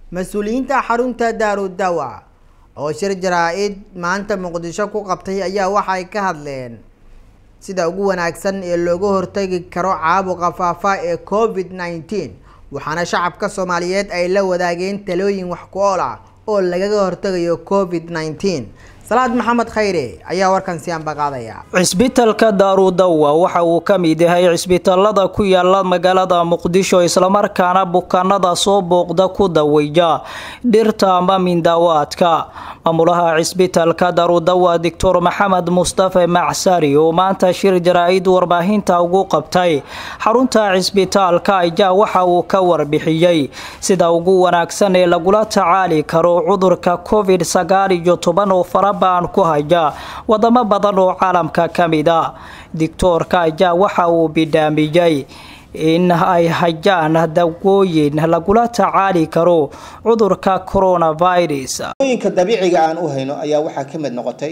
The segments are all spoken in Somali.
mas-uuliyiinta xarunta daarudawa oo shir jaraa-id maanta muqdisho ku qabtay ayaa waxay ka hadleen sida ugu wanaagsan ee looga hortagi karo caabuqa faafa ee covid nineteen waxaana shacabka soomaaliyeed ay la wadaageen talooyin wax ku ool ah oo lagaga hortagayo covid nineteen salaad maxamed khayre ayaa warkan si ambaqaadaya cisbitalka daarudawa waxa uu ka mid yahay cisbitaalada ku yaala magaalada muqdisho islamarkaana bukaanada soo booqda ku daweyja dhirta ama mindaawaadka maamulaha cisbitalka daarudawa doctor maxamed mustafe macsari oo maanta shir jaraa-id warbaahinta ugu qabtay xarunta cisbitaalka ayaa waxa uu ka warbixiyey sida ugu wanaagsan ee lagula tacaali karo cudurka covid sagaal iyo toban oo fara baan ku haya wadamo badan oo caalamka ka mid a dictoorka ayaa waxa uu bidhaamiyey in ay hayaan dawooyin lagula tacaali karo cudurka coronavirus dawooyinka dabiiciga aan u hayno ayaa waxaa ka mid noqotay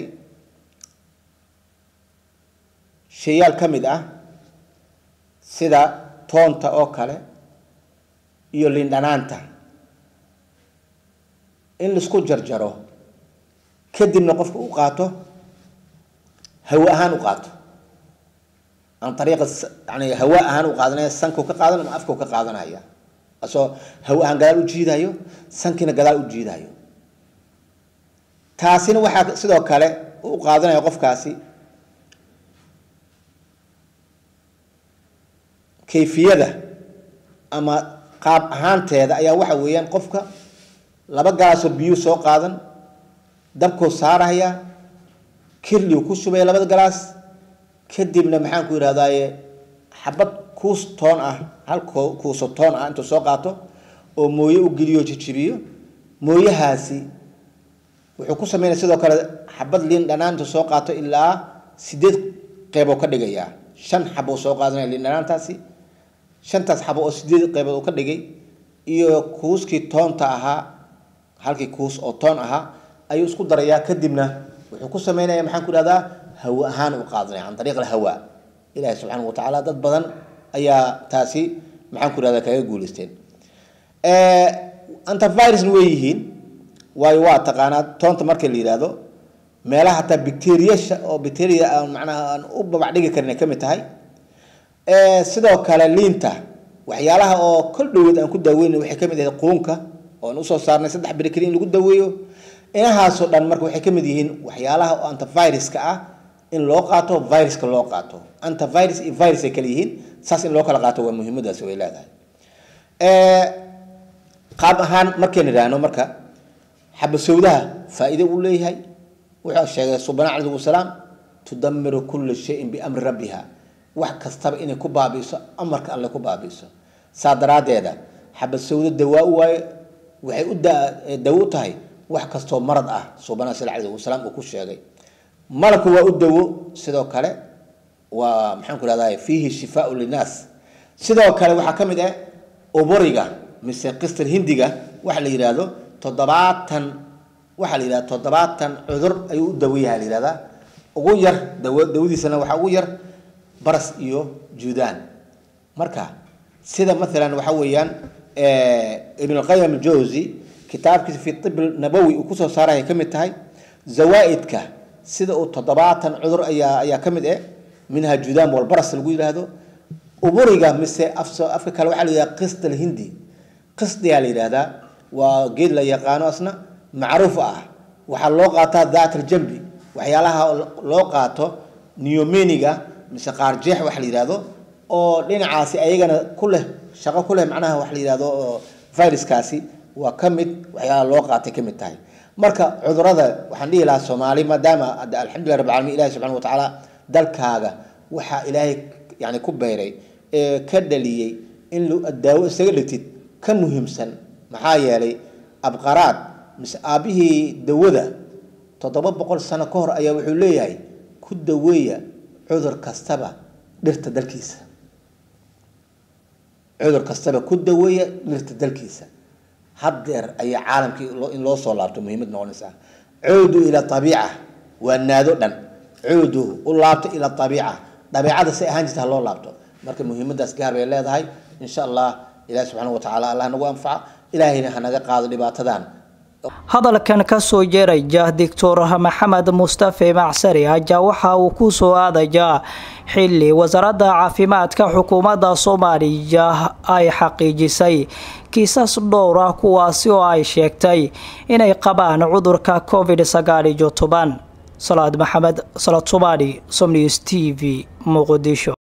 shayaal ka mid ah sida toonta oo kale iyo lindhanaanta in laisku jarjaro kadibna qofka u qaato hawa ahaan u qaato an ariiqa yani hawa ahaan u qaadanaya sanku ka qaadan ama afku ka qaadanaya asoo hawa ahaan gadaal u jiidayo sankiina gadaal u jiidayo taasina waxaa sidoo kale u qaadanaya qofkaasi kayfiyada ama qaab ahaanteeda ayaa waxa weeyaan qofka laba galaasoo biyu soo qaadan dabkuu saaraya kirliu ku shubaya labada galaas kadibna maxaan ku yidhahdaaye xabad kuus toon ah hal kuuso toon ah intuu soo qaato oo mooye u geliyo jijibiyo mooyahaasi wuxuu ku sameynaya sidoo kale xabad liin dhanaan intuu soo qaato ilaa sideed qeyboo ka dhigayaa shan xabou soo qaadanaya liin dhanaantaasi shantaas xabo oo sideed qeybood uu ka dhigay iyo kuuskii toonta ahaa halkii kuus oo toon ahaa ayuu isku darayaa kadibna wuxuu ku sameynaya maxaan ku ihahdaa hawa ahaan u qaadanaya can ariiq alhawa ilahi subxaana wa tacaala dad badan ayaa taasi maxaan ku ihahdaa kaga guuleysteen antivirusna way yihiin waayo waa taqaanaa toonta marka la yihahdo meelaha hataa bacteriasha oo bacteria aan macnaha aan u babac dhigi karin ay ka mid tahay sidoo kale liinta waxyaalaha oo kol dhaweed aan ku daaweyna waxay kamid ahayd quunka oo aan usoo saarnay saddex beri keli in lagu daweeyo inahaasoo dhan marka waxay ka mid yihiin waxyaalaha oo antiviruska ah in loo qaato viruska loo qaato antivirus iyo virus ay kala yihiin saas in loo kala qaato waa muhiimadaasi way leedahay qaab ahaan markaynu idhaahno marka xabasowdaha faa-iide uu leeyahay wuxuu sheegay subana calayhi wasalaam tudamiru kula shayin biamri rabbiha wax kastaba inay ku baabiiso amarka alle ku baabiiso saa daraaddeeda xabasowdo dawaa u waayo waxay u dawo u tahay wax kastoo marad ah subana sal alayh wasalaam uu ku sheegay malabku waa u dawo sidoo kale waa maxaan ku ihahda fiihi shifaau linnaas sidoo kale waxaa ka mid ah uburiga mise qistar hindiga waxa la yidhaahdo toddobaatan waxaa la yidhahda toddobaatan cudur ayuu u dawayaha la yihahdaa ugu yar daw dawadiisana waxaa ugu yar baras iyo juudaan marka sida maalan waxa weeyaan ibn alqayim aljawsi kitaabkiisa fi ib nabowi uu kusoo saaray ka mid tahay zawaa-idka sida uu toddobaatan cudur ayaa ayaa ka mid eh minha judaam walbaras lagu yidhaahdo uburiga mise afka kale waxaa la yidhahda qisd alhindi qisdiyaa la yidhahdaa waa geed la yaqaano asna macruuf ah waxaa loo qaataa daat aljambi waxyaalaha loo qaato neomeniga mise qaarjeex waxa la yidhahdo oo dhinacaasi ayagana ku leh shaqo ku leh macnaha waxa la yidhahdo viruskaasi waa ka mid waxyaala loo qaatay ka mid tahay marka cudurada waxaan dhihi lahaa soomaali maadaama alxamdulilah rab alamiin ilahi subxana wa tacaala dalkaaga waxaa ilaahay yani ku beeray ee ka dhaliyey in daawo isaga dhigtid ka muhiimsan maxaa yeelay abqaraad mise aabbihii dawada toddoba boqol sano ka hor ayaa wuxuu leeyahay ku daweeya cudur kastaba dhirta dalkiisa cudur kastaba ku daweeya dhirta dalkiisa haddeer ayaa caalamkii in loo soo laabto muhiimad noqonaysaa cuudu ila abiica waa naado dhan cuudu u laabto ila abiica dabeicada say ahaan jirta ha loo laabto marka muhiimadaas gaar bay leedahay insha allah ilahi subxaana wa tacala allah nagu anfaca ilaahayna hanaga qaado dhibaatadan hadalkan kasoo jeeraya doctor maxamed mustafe macsari ayaa waxa uu ku soo aadayaa xili wasaaradda caafimaadka xukuumadda soomaaliya ay xaqiijisay kiisas dhowr ah kuwaasi oo ay sheegtay inay qabaan cudurka covid sagaal iyo toban salaad maxamed salaad somaali somnews t v muqdisho